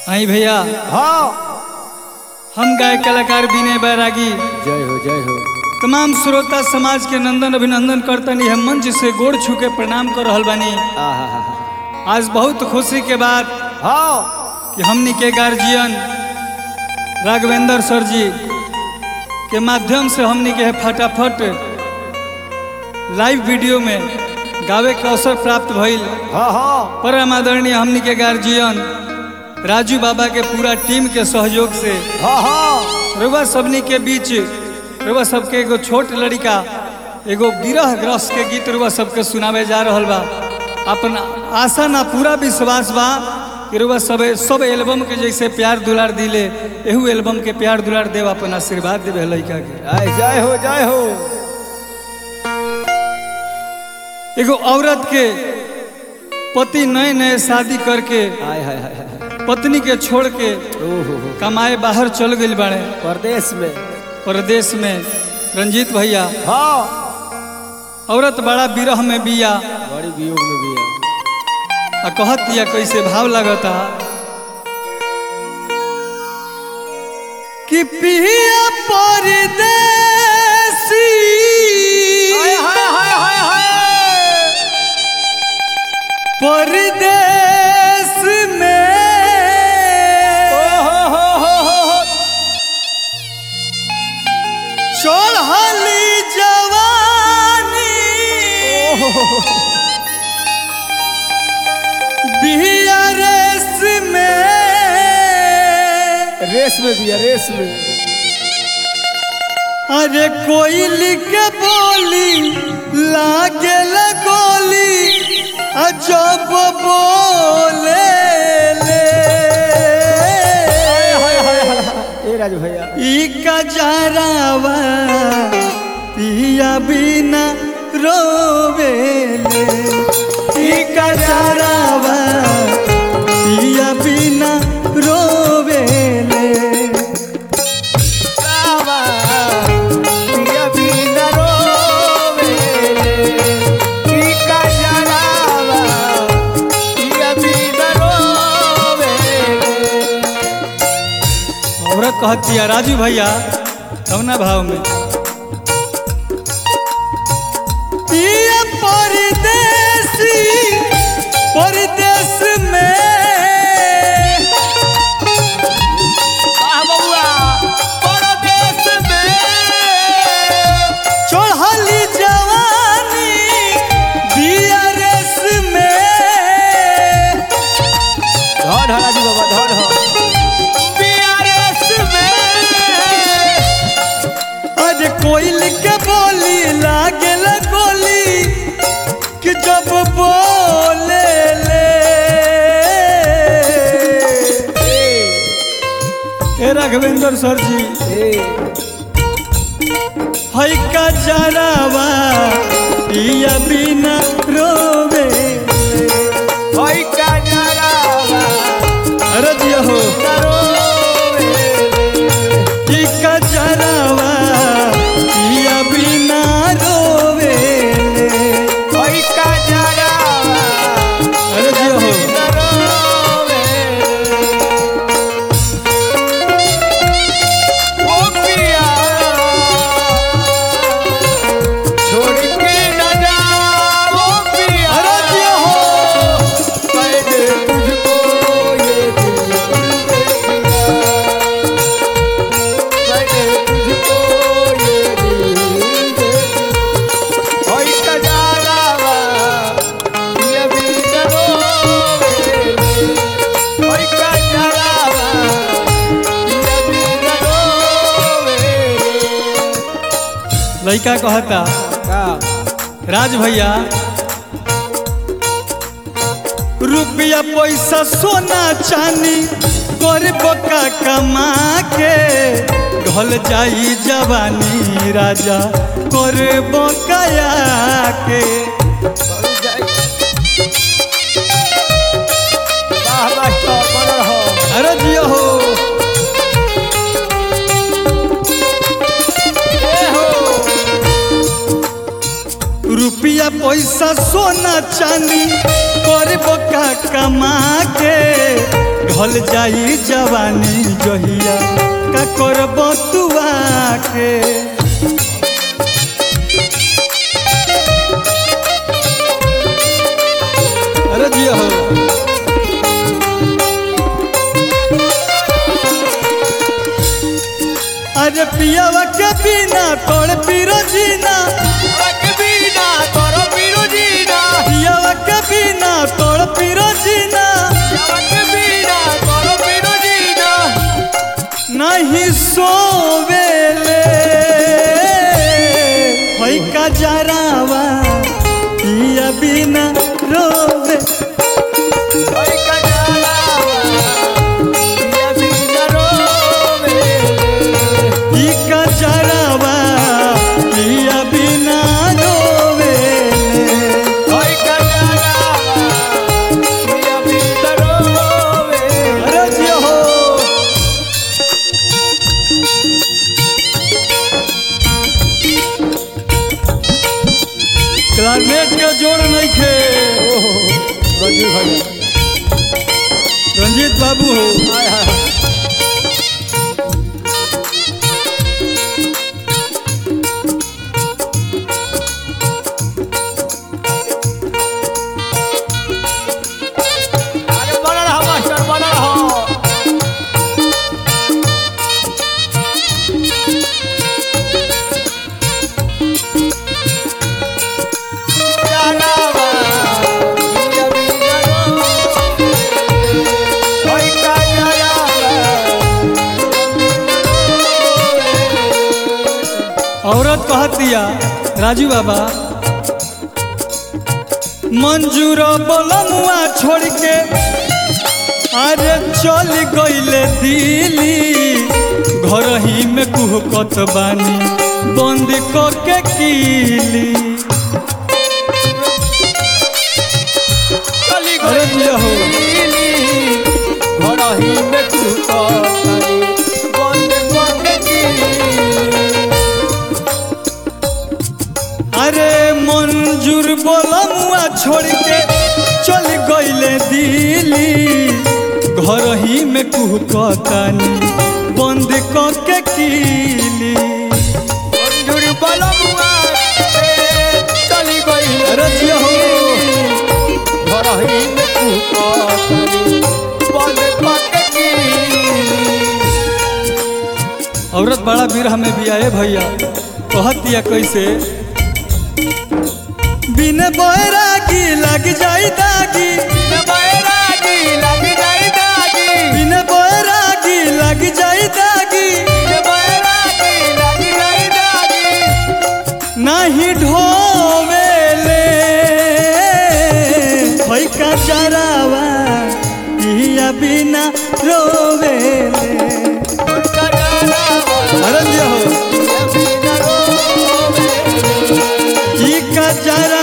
आई भैया हाँ हम गायक कलाकार विनय बैरागी जय हो जय हो तमाम श्रोता समाज के नंदन अभिनंदन करतनी हम मंच से गोड़ छू के प्रणाम कर रहल बानी आहा आज बहुत खुशी के बात हाँ कि हमनी के गार्जियन राघवेंद्र सर जी के माध्यम से हमनी के फटाफट लाइव वीडियो में गावे के अवसर प्राप्त भइल हाँ हाँ परम आदरणीय हमनी के गार्जियन राजू बाबा के पूरा टीम के सहयोग से हाँ हाँ रुआ सबनी के बीच रुआ सबके एगो छोट लड़का एगो विरह ग्रस्त के गीत रुआ सबके सुनावे जा रहल बा अपन आशा ना पूरा विश्वास बा कि रुआ सब सब एल्बम के जैसे प्यार दुलार दिले एहू एल्बम के प्यार दुलार देव अपन आशीर्वाद देवे लड़का के आय, जय हो जय हो एगो औरत के पति नए नए शादी करके आय हाय हाय हाय पत्नी के छोड़ के ओहो हो कमाए बाहर चल गई बाड़े परदेश में परदेश में रंजीत भैया हाँ औरत बड़ा विरह में बिया बड़ी वियोग में भी है आ कहत दिया कैसे भाव लगता कि पिया परदेसी परदेश में चढ़ली जवानी बिया रेस में रेस में भी है रेस में अरे कोयल के बोली लागे गोली अजब बोले ले ए राजू भैया ई का जरावा पिया बिना रोवेले ई का जरावा पिया बिना रोवेले बाबा पिया बिना रोवेले टीका जरावा पिया बिना रोवेले औरत कहती है राजू भैया कौना भाव में पिया परदेसी परदेश में वाह बउआ परदेश में चढ़ली जवानी बिया रेस में धर हरा जी बाबा धर ह बीआरएस में अरे कोयल के बोली लागे गोली कि जब बोले ले ए राघवेंद्र सर जी ए हई का जरावा पिया बिना रोवे होई का जरावा अरे जिया हो ई का जरावा पिया बिना रोवे होई का जरावा अरे जिया हो ओ पिया छोड़ के न जाओ पिया अरे जिया हो मैंने तुझको ये दिल दे दिया मैंने तुझको ये दिल दे दिया होई का जरावा ये भी करोगे होई का जरावा ये भी करोगे लड़का कहता का राज भैया रुपया पैसा सोना चांदी कर बका कमा के ढल जाई जवानी राजा कर बकाया के वाह मास्टर बन रहो अरे जियो हो ए हो रुपया पैसा सोना चांदी कर बका कमा के ढल जाई जवानी जहिया का करब तुआ के अरे जिया हो अरे पियावा के बिना तोड़ पीरो जीना बिना तोरो बिरुजीना पियावा के बिना तोड़ पीरो जीना बिना तोरो बिरुजीना नहीं सोवेले होई का जरावा पिया बिना रोवे ओय कजाला पिया बिना रोवे ई का जरावा पिया बिना रोवे ओय कजाला पिया बिना रोवे अरे जिया हो क्लारनेट के जोड़ नहीं खे रंजीत भैया रंजीत बाबू हो हाय हाय अरे बना रहा मास्टर बना रहा औरत कहत दिया राजू बाबा मंजूर बोलमुआ छोड़ के अरे चल गईले दिल्ली घर ही में कुहकत बानी बंद क के कीली अरे जिया हो अरे मंजूर बोलमुआ छोड़ के चल गईले दिल्ली घर ही में कुहकतानी बंद क के कीली अरे जिया हो औरत बड़ा बिरह में भी आए भैया कहत दिया कैसे बिन बैरागी लग जाई दागी बिन बैरागी लग जाई दागी नहीं ढोवेले होई का चरावा पिया बिना रोवेले अरे जिया हो ई का चरावा